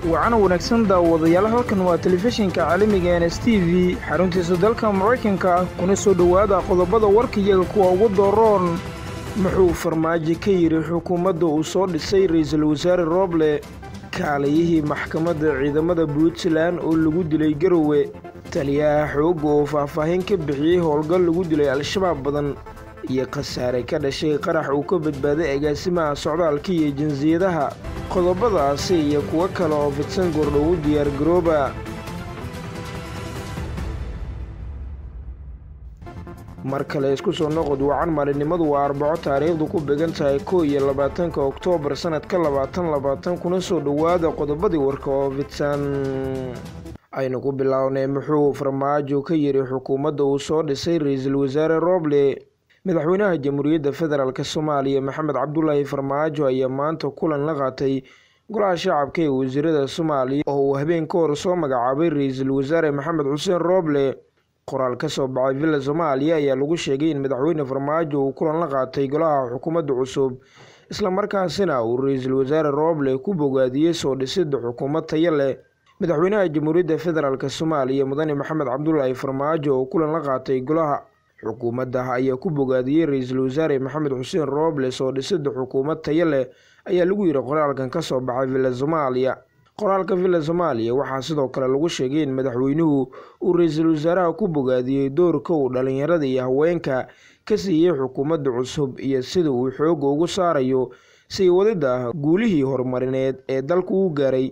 wacana wanaagsan daawadayaal halkan waa telefishinka caalamiga n s t v xaruntiisa dalka maraykanka ah kuna soo dhowaada qodobada warkayaga kuwa ugu dooroon muxuu farmaajo ka yidhi xukuumadda uu soo dhisay ra-iisul wasaare rooble kaalayihii maxkamadda ciidamada puntland oo lagu dilay garowe taliyaha xoogga oo faahfaahin ka bixiyey howlgal lagu dilay al-shabaab badan iyo khasaare ka dhashay qarax uu ka badbaaday agaasimaha socdaalka iyo jinsiyadaha qodobadaasi iyo kuwo kale oo fidsan goordhowu diyaar garooba mar kale isku soo noqod wacan maalinimadu waa arbaco taariikhdu ku began tahay kow iyo labaatanka oktoobar sanadka labaatan labaatan kuna soo dhowaada qodobadii warka oo fidsan aynu ku bilownay muxuu farmaajo ka yidhi xukuumadda uu soo dhisay ra-iisul wasaare rooble madaxweynaha jamhuuriyadda federaalk soomaaliya maxamed cabdulaahi farmaajo ayaa maanta kulan la qaatay golaha shacabka ee wasiirada soomaaliya oo uu habeen ka hor soo magacaabay ra-iisul wasaare maxamed xuseen rooble qoraal ka soo baxay villa soomaaliya ayaa lagu sheegay in madaxweyne farmaajo uu kulan la qaatay golaha xukuumadda cusub islamarkaasina uu ra-iisul wasaare rooble ku bogaadiyey soo dhisidda xukuumad taya leh madaxweynaha jamhuuriyadda federaalk soomaaliya mudane maxamed cabdulaahi farmaajo oo kulan la qaatay golaha xukuumadda ayaa ku bogaadiyey ra-iisul wasaare maxamed xuseen rooble soo dhisidda xukuumad taya leh ayaa lagu yidhi qoraalkan ka soo baxay villa soomaaliya qoraalka villa soomaaliya waxaa sidoo kale lagu sheegay in madaxweynuhu uu ra-iisul wasaaraha ku bogaadiyey doorka uu dhallinyarada iyo haweenka ka siiyey xukuumadda cusub iyo sida uu xoogga ugu saarayo sii wadidda guulihii horumarineed ee dalku u gaaray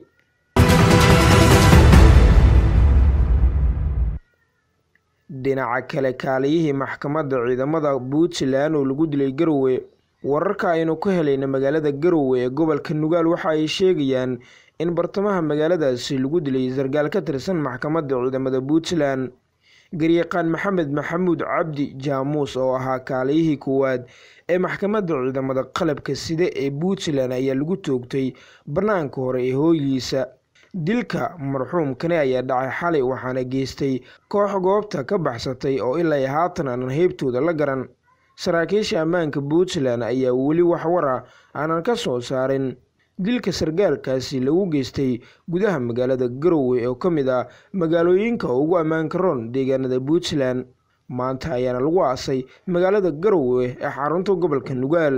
dhinaca kale kaaliyihii maxkamadda ciidamada puntland oo lagu dilay garowe wararka aynu ka helayna magaalada garowe ee gobolka nugaal waxa ay sheegayaan in bartamaha magaaladaasi lagu dilay sargaal ka tirsan maxkamadda ciidamada puntland garyaqaan maxamed maxamuud cabdi jaamuus oo ahaa kaaliyihii koowaad ee maxkamadda ciidamada qalabka sida ee puntland ayaa lagu toogtay bannaanka hore ee hooygiisa dilka marxuumkani ayaa dhacay xalay waxaana geystay koox goobta ka baxsatay oo ilaa haatan aanan heybtooda la garan saraakiisha ammaanka puntland ayaa weli waxwara aanan ka soo saarin dilka sargaalkaasi lagu geystay gudaha magaalada garowe oo ka mid ah magaalooyinka ugu ammaanka roon deegaanada puntland maanta ayaana lagu aasay magaalada garowe ee xarunta gobolka nugaal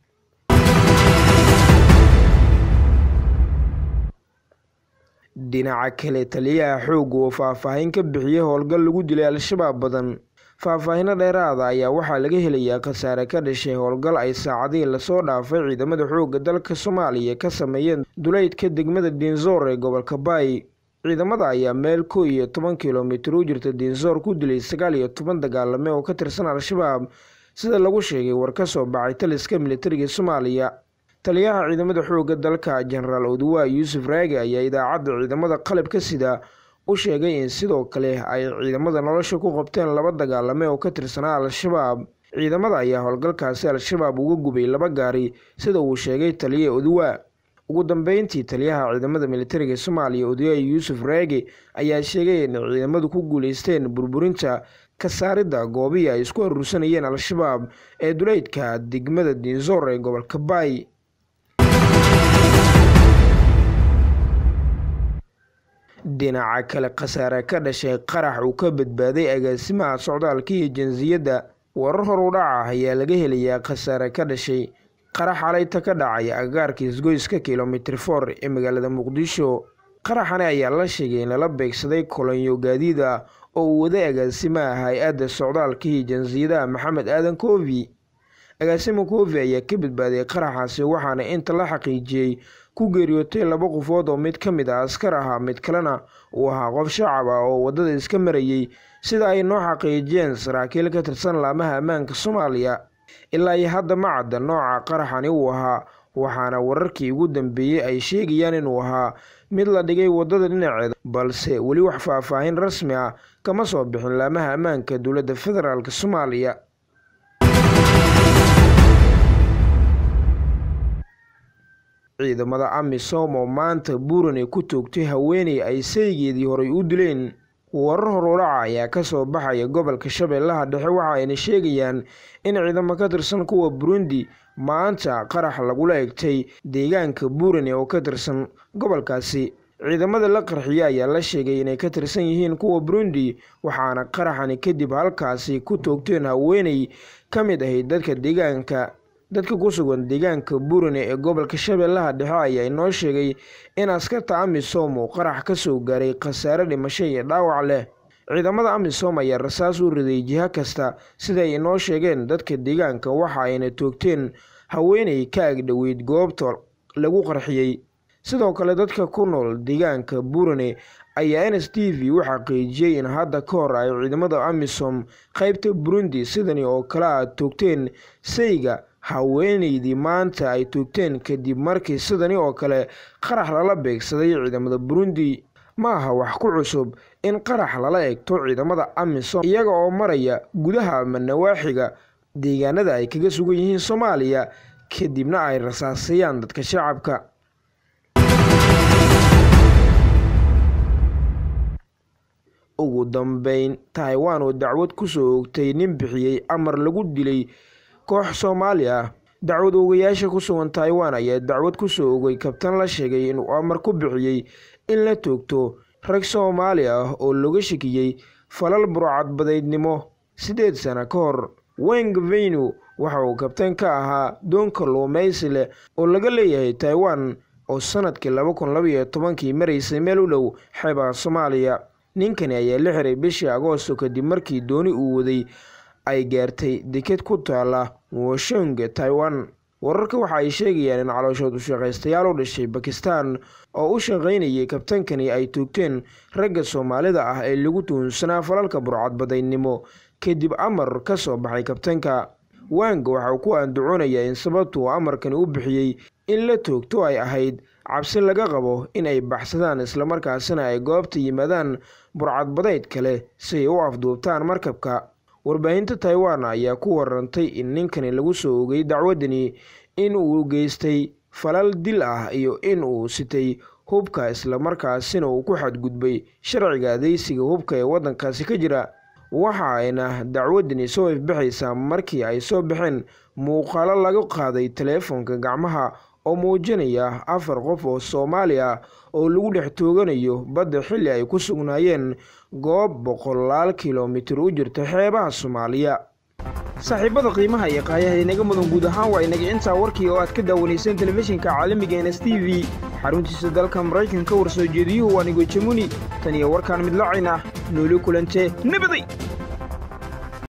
dhinaca kale taliyaha xoogga oo faahfaahin ka bixiyey howlgal lagu dilay al-shabaab badan faahfaahino dheeraada ayaa waxaa laga helayaa khasaare ka dhashay howlgal ay saacadihii lasoo dhaafay ciidamada xoogga dalka soomaaliya ka sameeyeen duleydka degmada diinsoor ee gobolka baay ciidamada ayaa meel kow iyo toban kilomitir u jirta diinsoor ku dilay sagaal iyo toban dagaalame oo ka tirsan al-shabaab sida lagu sheegay war ka soo baxay taliska militariga soomaaliya taliyaha ciidamada xoogga dalka jenaraal oduwa yuusuf raage ayaa idaacadda ciidamada qalabka sida u sheegay in sidoo kale ay ciidamada nolosha ku qabteen laba dagaalame oo ka tirsanaa al-shabaab ciidamada ayaa howlgalkaasi al-shabaab uga gubay laba gaari sida uu sheegay taliya oduwa ugu dambeyntii taliyaha ciidamada militariga soomaaliya oduwa yuusuf raage ayaa sheegay in ciidamadu ku guuleysteen burburinta ka saaridda goobihii ay isku aruursanayeen al-shabaab ee duleydka degmada diinsoor ee gobolka baay dhinaca kale khasaare ka dhashay qarax uu ka badbaaday agaasimaha socdaalka iyo jinsiyadda warar hor u dhaca ayaa laga helayaa khasaare ka dhashay qarax xalayta ka dhacay agagaarka isgoyska kilomitir for ee magaalada muqdisho qaraxani ayaa la sheegay in lala beegsaday kolonyo gaadiid ah oo uu waday agaasimaha hay-adda socdaalka iyo jinsiyadaha maxamed aadan koofi agaasima koofi ayaa ka badbaaday qaraxaasi waxaana inta la xaqiijiyey ku geeriyootay laba qofood oo mid ka mid ah askar ahaa mid kalena uu ahaa qof shacab ah oo waddada iska marayey sida ay noo xaqiijiyeen saraakiil ka tirsan laamaha ammaanka soomaaliya ilaa iyo hadda ma cadda nooca qaraxani uu ahaa waxaana wararkii ugu dambeeyey ay sheegayaan inuu ahaa mid la dhigay waddada dhinaceeda balse weli wax faahfaahin rasmi ah kama soo bixin laamaha ammaanka dowladda federaalk soomaaliya ciidamada amisom oo maanta buurane ku toogtay haweeney ay saygeedii horay u dileen warar horudhaca ayaa kasoo baxaya gobolka shabeellaha dhexe waxa ayna sheegayaan in ciidamo ka tirsan kuwa burundi maanta qarax lagula egtay deegaanka buurane oo ka tirsan gobolkaasi ciidamada la qarxiye ayaa la sheegay inay ka tirsan yihiin kuwa burundi waxaana qaraxani kadib halkaasi ku toogteen haweeney ka mid ahayd dadka deegaanka dadka ku sugan deegaanka burane ee gobolka shabeellaha dhexe ayaa inoo sheegay in askarta amisom uu qarax ka soo gaaray khasaare dhimasho iyo dhaawac leh ciidamada amisom ayaa rasaas u riday jiho kasta siday inoo sheegeen dadka deegaanka waxa ayna toogteen haweeney ka agdhoweyd goobta lagu qarxiyey sidoo kale dadka ku nool deegaanka burane ayaa n s t v u xaqiijiyey in hadda ka hor ay ciidamada amisom qeybta burundi sidani oo kale a toogteen sayga haweeneydii maanta ay toogteen kadib markii sidani oo kale qarax lala beegsaday ciidamada burundi ma aha wax ku cusub in qarax lala egto ciidamada amisom iyaga oo maraya gudaha ama nawaaxiga deegaanada ay kaga sugan yihiin soomaaliya kadibna ay rasaasayaan dadka shacabka ugu dambeyn taiwan oo dacwad kusoo oogtay nin bixiyey amar lagu dilay koox soomaali ah dacwad oogayaasha ku sugan taiwan ayaa dacwad kusoo ogay kabtan la sheegay inuu amar ku bixiyey in la toogto rag soomaali ah oo looga shakiyey falal burcadbadeydnimo siddeed sano ka hor weng venu waxa uu kabtan ka ahaa doon kalluumaysi leh oo laga leeyahay taiwan oo sanadkii laba kun labaiyo tobankii maraysay meel u dhow xeebaha soomaaliya ninkani ayaa la xiray bishii agoosto kadib markii dooni uu waday ay gaartay deked ku taala woshong taiwan wararka waxa ay sheegayaan in calooshood ushaqaystayaal u dhashay bakistan oo u shaqaynayay kabtankani ay toogteen ragga soomaalida ah ee lagu tuhunsanaa falalka burcadbadaynimo kadib amar ka soo baxay kabtanka wang waxa uu ku andaconayaa in sababtuu amarkani u bixiyey in la toogto ay ahayd cabsi laga qabo in ay baxsadaan islamarkaasina ay goobta yimaadaan burcadbadeyd kale si ay u afduubtaan markabka warbaahinta taiwan ayaa ku warantay in ninkani lagu soo ogay dacwadani in uu geystay falal dil ah iyo in uu sitay hubka islamarkaasina uu ku xadgudbay sharciga adeysiga hubka ee waddankaasi ka jira waxa ayna dacwadani soo ifbaxaysaa markii ay soo baxeen muuqaalo laga qaaday taleefonka gacmaha oo muujinaya afar qof oo soomaali ah oo lagu dhex tooganayo badda xilli ay ku sugnaayeen goob boqolaal kilomitir u jirta xeebaha soomaaliya saaxiibada qiimaha iyo qaayaha inaga mudan guud ahaan waa inaga intaa warkii oo aad ka daawanayseen telefishinka caalamiga n s t v xaruntiisa dalka maraykanka warsoo jeediyuhu waa nigo jamuni tan iyo warkaan midlacayna nooli kulante nabaday